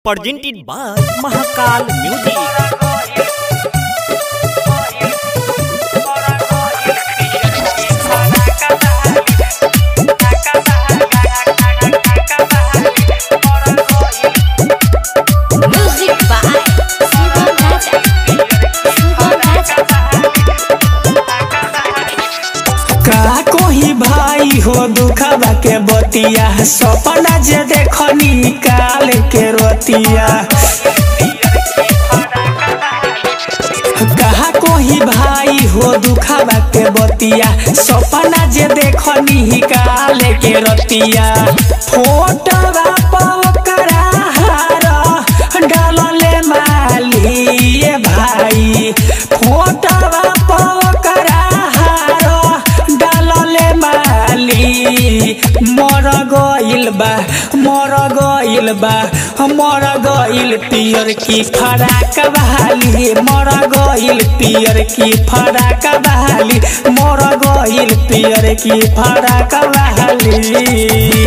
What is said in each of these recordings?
presented by Mahakal Music. Music by Sivan Raja. Sivan Raja. का कोही भाई हो दुखबा के बतिया सपना जे देखनी काल के रोतिया कहा कोही भाई हो दुखबा के बतिया सपना जे देखनी काल के रतिया फोटोवा पकड़ा हार डालले मालिए भाई फोटोवा पकड़ा हार डालले माली मर गइल बा मर गइल बा मर गइल पियर की फराक बहाली मर गइल पियर की फराक बहाली मर गइल पियर की फराक बहाली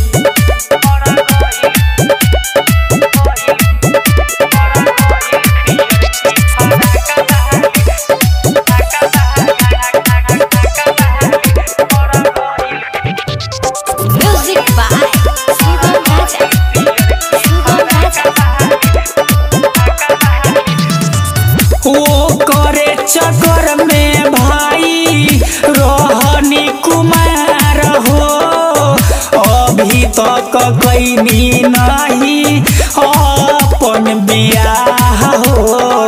Music by Sivan Raja. Sivan Raja. वो करे चक्कर में भाई रोहनी कुमार हो अभी तक कैनी नहीं अपन बियाह हो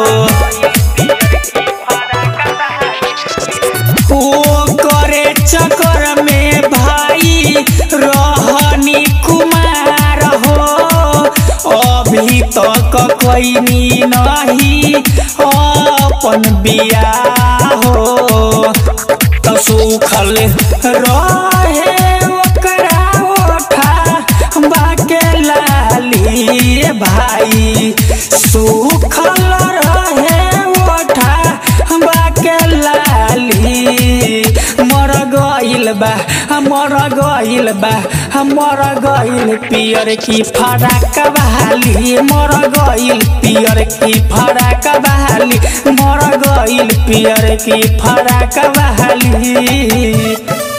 वो करे चक्कर में भाई रोहनी कुमार हो अभी तक कैनी नहीं अपन बियाह हो तो सुखल रहे ओकरा ओठा बाके लाली भाई सुखल रहे ओठा बाके लाली मर गइल बा मर गइल बा मर गइल पियर की फराक बहाली मर गइल पियर की फराक बहाली मर गइल पियर की फराक बहाली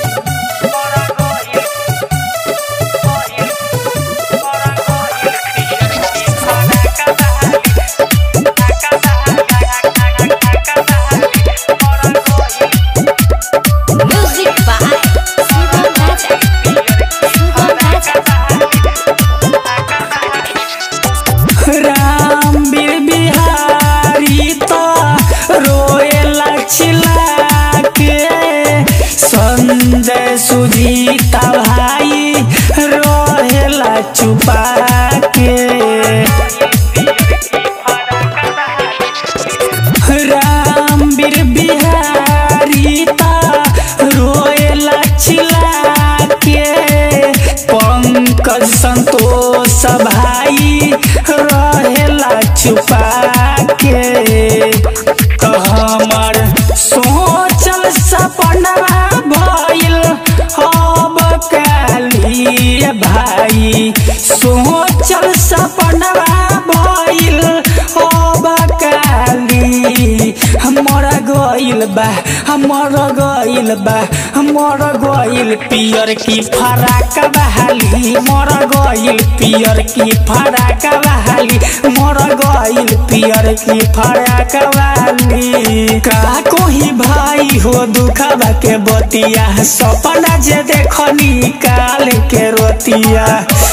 Music by Sivan Raja. Sivan Raja. Ram बीर बिहारी तो रोएला चिल्ला के संजय सुजीता भाई रोएला चुपा के राम बीर बिहारी ता रोएला चिल्ला के पंकज संतोष भाई रहेला छुपा के तो हमर सोचल सपनवा भइल अब काली भाई सोचल सपनवा भइल अब काली हमर गइल बा हमर गइल बा हमर गइल पियर की फराक बहाली मर गइल पियर की फराक बहाली मर गइल पियर की फराक बहाली का कोही भाई हो दुखबा के बतिया सपना जे देखनी काल के रोतिया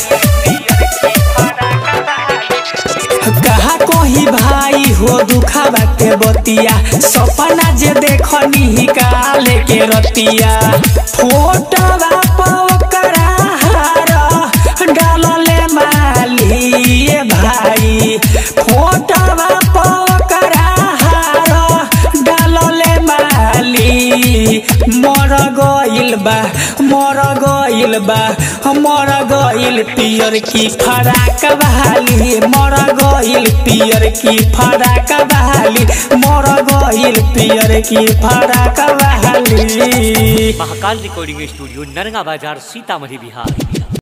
कहा कोही भाई हो दुखबा के बतिया सपना जे देखनी काल के रतिया फोटोवा पकड़ा हार डालले माली भाई फोटोवा पकड़ा हार डालले माली मर गइल बा मर गइल बा मर गइल पियर की फराक बहाली मर गइल पियर की फराक बहाली मर गइल पियर की फराक बहाली महाकाल रिकॉर्डिंग स्टूडियो नरगा बाजार सीतामढ़ी बिहार